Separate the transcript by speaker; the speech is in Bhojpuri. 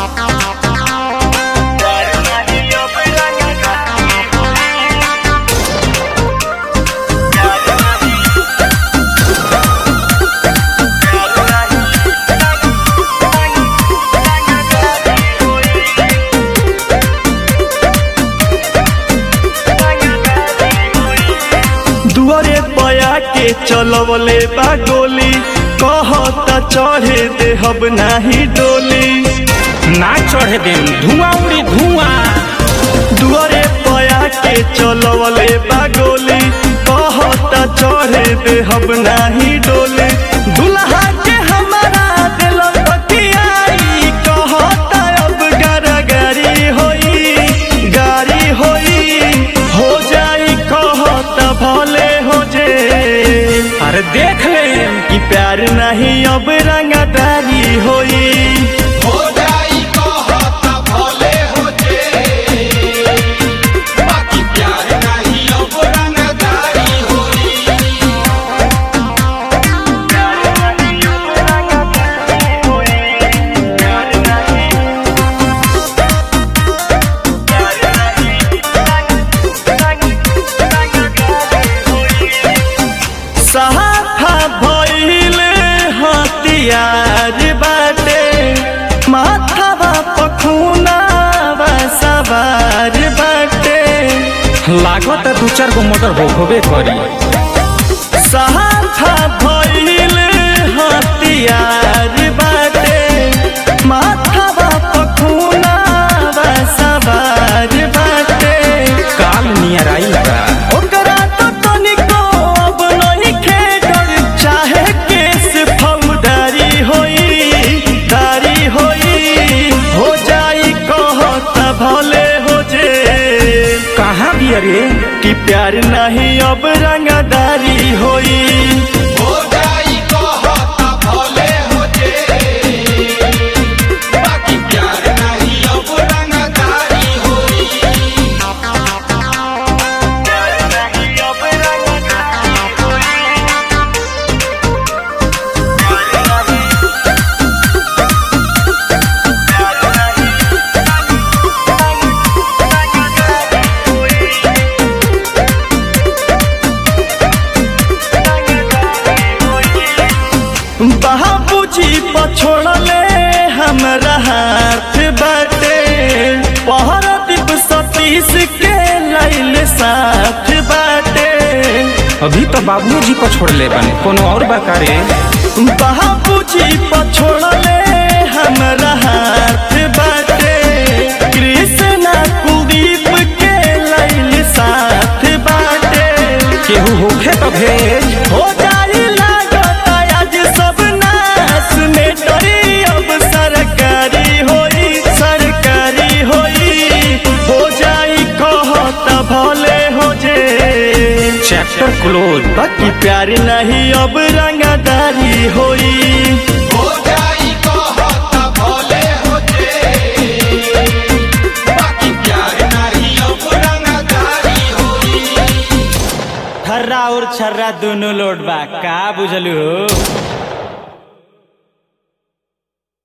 Speaker 1: दुआरे पया के चलवले बा गोली कहता चढ़े देहब नाही डोली
Speaker 2: ना चढ़े देम धुआं उड़ी धुआं
Speaker 1: दुआरे पया के चलवले बा गोली कहता चढ़े देहब नाही डोली दुल्हा के हमारा दिल बतियाई कहता अब गारी होई गारी होई हो जाई कहता भले हो जे
Speaker 2: अरे देख ले
Speaker 1: कि प्यार नहीं अब रंगदारी होई
Speaker 3: हो जाई कहत भले हो जे बाकी प्यार नहीं अब रंगदारी होई
Speaker 1: सहाफा भइले हथियार बाटे माथावा पखुनावा सवार बाटे
Speaker 2: लागत दू चार गो मोटर हो होबे करी
Speaker 1: सहाफा भइले हथियार बाटे माथावा पखुनावा सवार बाटे
Speaker 2: काल नियर आई का
Speaker 1: ओकरा तो तनिको अब नहीं खेडर चाहे केस फौदारी होई दारी होई हो जाई कहत भले हो जे
Speaker 2: कहाँ भी अरे
Speaker 1: कि प्यार नहीं अब रंगदारी होई
Speaker 3: हो जाई कहत भले हो जे बाकी प्यार नहीं अब रंगदारी होई
Speaker 1: बाबूजी पछोड़ले हमरा हाथ बाटे पहर दीप सतीश के लैल साथ बाटे
Speaker 2: अभी तो बाबूजी को छोड़ ले बने कोनो और बकारे
Speaker 1: बाबूजी पछोड़ले हमरा हाथ बाटे कृष्णा कुलदीप के लैल साथ बाटे
Speaker 2: केहू होखे तो भेज
Speaker 1: हो जाई लागत आज सब नाश में डरी अब सरकारी होई सरकारी होई हो जाई कहत भले हो जे
Speaker 2: चैप्टर क्लोज
Speaker 1: बाकी प्यार नहीं अब रंगदारी होई
Speaker 3: हो जाई कहत भले हो जे बाकी प्यार नहीं अब रंगदारी होई
Speaker 2: थर्रा और छर्रा दोनों लोड बा का बुझलू हो